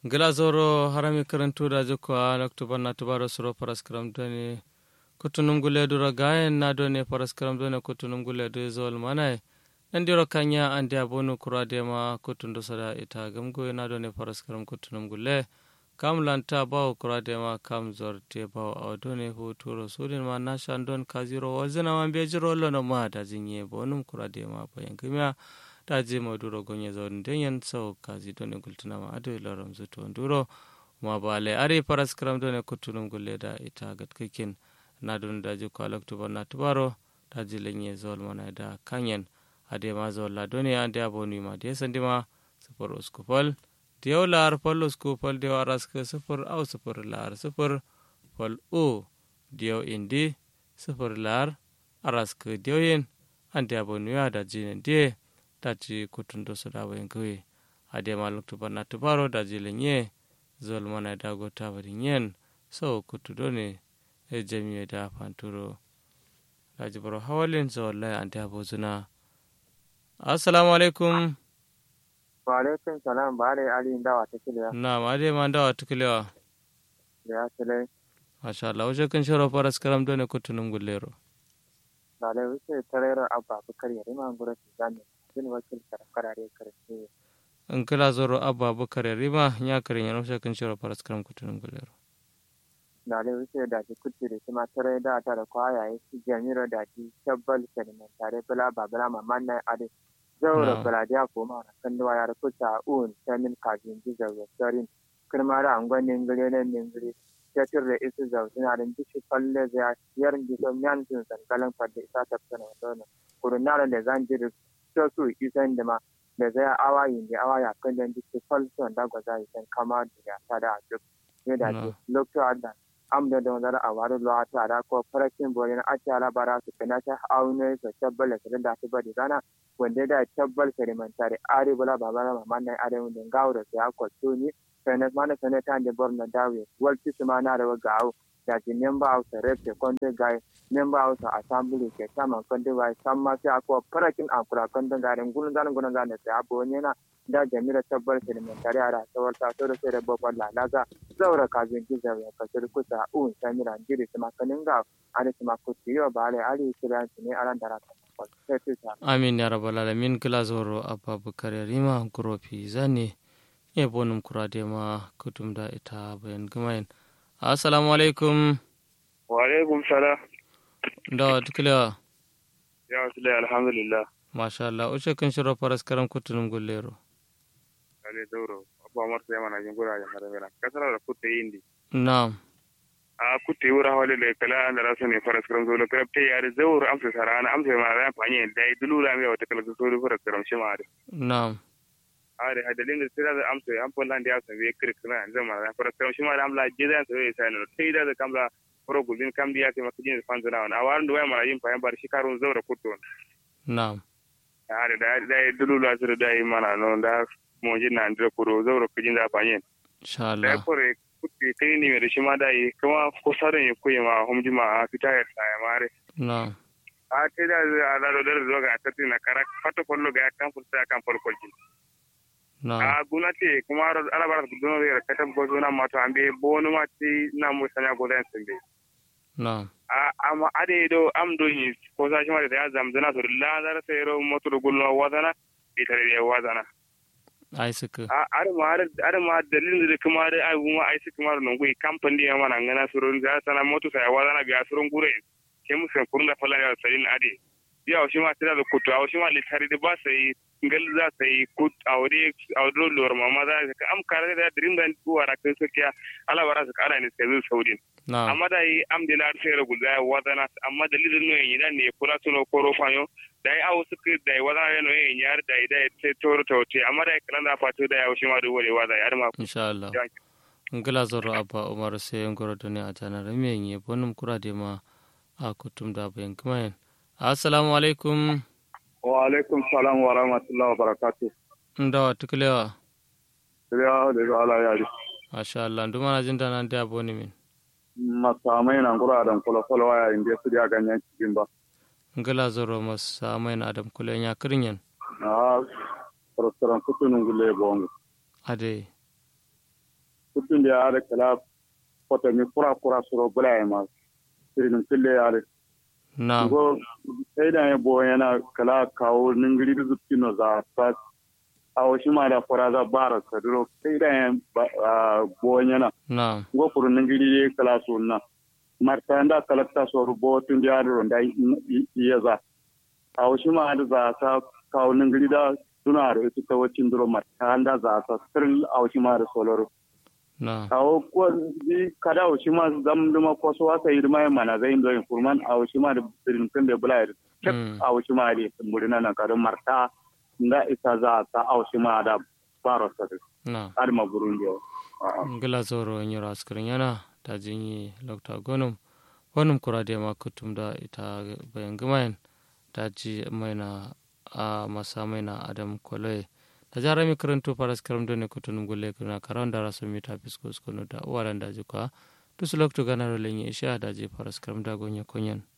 glasoro harami karantuda jokko a octobre na tubaro soro paraskram doni kutunum guleduro gayen na doni paraskram doni kutunum guledu zol manai nandiro kanya andi abonu kuradema kutundo sada ita gamgo na doni paraskram kutunum gule kam lanta bawo kuradema kam zorte bawo awdoni huturo sudin ma nashan don kaziro wazina man bejiro lono ma da jinye bonum kuradema bayankimya daji maduro gonye zawon denyen sau kazi doni gultuna ma ado ilaram zuto nduro ma bale are paras karam doni kutunum gulle da ita gatkakin na don daji ko alaktuba na tubaro daji lenye zawol mana da kanyen ade ma zawol la doni ande aboni ma de sandima sufur uskupal diyaw lar pal uskupal diyaw araska sufur au sufur lar sufur pal u diyaw indi sufur lar araska diyaw yin ande aboni ya da jinen diye daji kutundo soda wayan kawai a dai maluk tubar na tubaro da jilin ye zol mana da gota bari yen so kutudo ne e jami'a da fanturo daji baro hawalin zol lai an ta bozuna assalamu alaikum wa alaikum salam ba da ali dawa ta kiliya na ma dai ma dawa ta kiliya da ya tile masha Allah wajen kan shiro faras karam dole kutunun gullero da lai wuce tarayar abba bukar yare ma gura su zane jin wakil karare karshe in kila zoro abba bukar rima ya karin yana wajen kan shiro faras karam kutunun gullero da lai wuce da ji kuti da kuma tarai da ta da kwayaye su jami'ar da ji shabbal saliman tare bala babala mamman na ade zaura baladiya ko ma kan da wayar kuta un samin kajin ji zaura sarin kirma da angon ningire ne ningire tetir da isu zau suna da bishi falle zai yarin jiso nyan tun san galan fadda isa ta fana wadona kurunara da zan ji da so su isan da ma da zai awa yin da awa ya kan da bishi fal son da gwaza isan kama da ya ta da duk ne da ke lokacin da am da da wani a wani luwa ta da ko farakin bori na ake alabara su kana ta aune su tabbala su da su bari zana wanda da tabbal sedimentari ari bula babara mamman na are wanda gawo da su ya kwato ni sene mana sene tan de borno dawe walti suma na da gawo da ji memba of the rep konde gai memba of the assembly ke sama konde wai samma sai akwa parakin akura konde gare ngulun dan ngulun dan sai abo na da jamila tabbal sedimentari ara sawar ta to da sai da bobal la laga zaura kazin ki zaura ka sir kusa un samira jiri sama kanin ga ari sama kuti yo bale ari kiran ne aran darata amin ya rabbal alamin kila zoro abba bukar rima grofi zane e bonum kurade ma kutum da ita bayan gamayin assalamu alaikum wa alaikum salam da tukila ya wasu alhamdulillah masha Allah uce kan shiro faras karam kutunum gullero ale doro abba mar sai mana jin gura ya hada mena kasara da kutte indi na'am a kutte wura hawale le kala da rasu ne faras karam zolo krab te yare zawur amsa sarana amsa ma ran fanye dai dulula me wata kala zolo faras karam shi ma na'am are hadalin da sira da amsa an fallan da ya san we kirkina zama ran faras karam shi ma da amla jidan sai ya sai no sai da kamla foro gulin kam diya ke makijin fanzana wan awaran da waya mara yin fayan bar shi karun zawra kutto na'am are da da dulula sira da yi mana no da mo jin na ndira kuro zawra kujin da fanyen insha da Allah kore kutti kai ni me da shi ma da yi kuma ko sarin ya kuyi ma humji ma a fita ya sa ya mare na'am a te da a da do da ga ta tina kara fato kollo ga kan furta kan fol kolji na'am a gunate kuma ala bara duno ya ka tab gozo na mato ambe bonu ma ti na mu sanya godan sembe na'am a amma ade do am do yi ko sa shi ma da ya zamzana to la zara sai ro moto do gulno wadana itare da wadana ai suka a ar ma ar ar ma dalilin da kuma da ai kuma ai su kuma non gui kamfani ya mana ngana surun ga sana moto sai wadana biya surun gure ke mu sai kurun da falan ya sarin ade ya shi ma tira da kutu a shi ma litari da ba sai ngal za sai kut awre awdo lor mama za ka am kare da dirin da ku wara kan sakiya ala bara su kara ne sai saudin na'am amma da yi am de lar fere gul da wadana amma dalilin no yin dan ne kula tuno koro fanyo da yi awu suka da yi wadana no yin yar da yi da sai toro tawte amma da kalan da fatu da ya wuce ma da wore wada yar ma insha Allah ngila zoro abba umar sai ngoro doni a janar me yin bonum kurade ma a kutum da bayan gamayin assalamu alaikum wa alaikum salam wa rahmatullahi wa barakatuh ndawa tukulewa ya da ala yari masha Allah nduma na jinda nan da boni min masamai na ngura dan kula kula waya inda su ya ganyen cikin ba ngila zoro masa mai na adam kulen ya kirinyan na restaurant kutunun gule bongo ade kutun da ya da kala kota mi kura kura suro bula ya ma irin kille ya da na go sai da ya bo yana kala kawo ningiri da zuki no za fa awo shi ma da kura za bara saduro sai da ya bo yana na go kuru ningiri ya kala sunna marta da kalakta soro bo tun da ya da iya za awo shi ma da za ta kawo ningiri da suna da ita ta wacin duro marta da za ta sirri awo shi ma da soloro na awo ko di kada o shima zam duma ko so wasa yi duma mana zai ndo informant awo shima da birin kan da bula yi Mm. awo shima da murina na kada marta nga isa za ta awo shima da faro sa na har ma burundi ngila zoro nyoro askirin yana ta jinyi lokta gonum wonum kurade ma kutum da ita bayan gumayen ta ji maina a masa maina adam koloye ta jara mi karanto paras karam done kutunum gulle kuna karan da rasu mita fisko skono da uwaran da jikwa tusu lokto ganaro lenye isha da je paras karam da gonya konyen